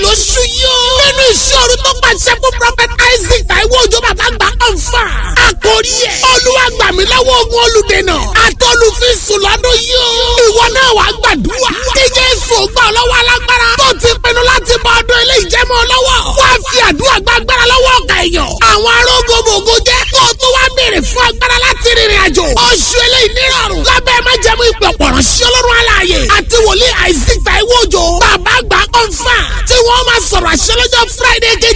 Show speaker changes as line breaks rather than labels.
lóṣù yóò. nínú ìṣòro tó pàṣẹ fún prophet isaac taiwo òjò bàbá gbà ọ̀fà. àkórí ẹ̀ olúwa gbà mí lọ́wọ́ ogun olùdènà àtọ́lùfíìsùn lọ́dún yóò. ìwọ náà wàá gbàdúrà. kí jésù gbà ọ́ lọ́wọ́ alágbára. tó ti pinnu láti bọ ọdún ilé ìjẹ́mọ́ lọ́wọ́. wàá fi àdúrà gbàgbára lọ́wọ́ ọ̀gá èèyàn. àwọn arógbogbò jẹ́ kó o tó wá béèrè fún agbára láti rìnrìn àjò. oṣù eléyìí nírọ̀rùn. lábẹ́ májẹ̀mú ìpè ọ̀pọ̀rọ̀ sí ọlọ́run aláàyè. àti wòlíì isaac taiwo òjò. bàbá àgbà kọ́ńfà. tí wọ́n máa sọ̀rọ̀ àṣẹ lọ́jọ́ friday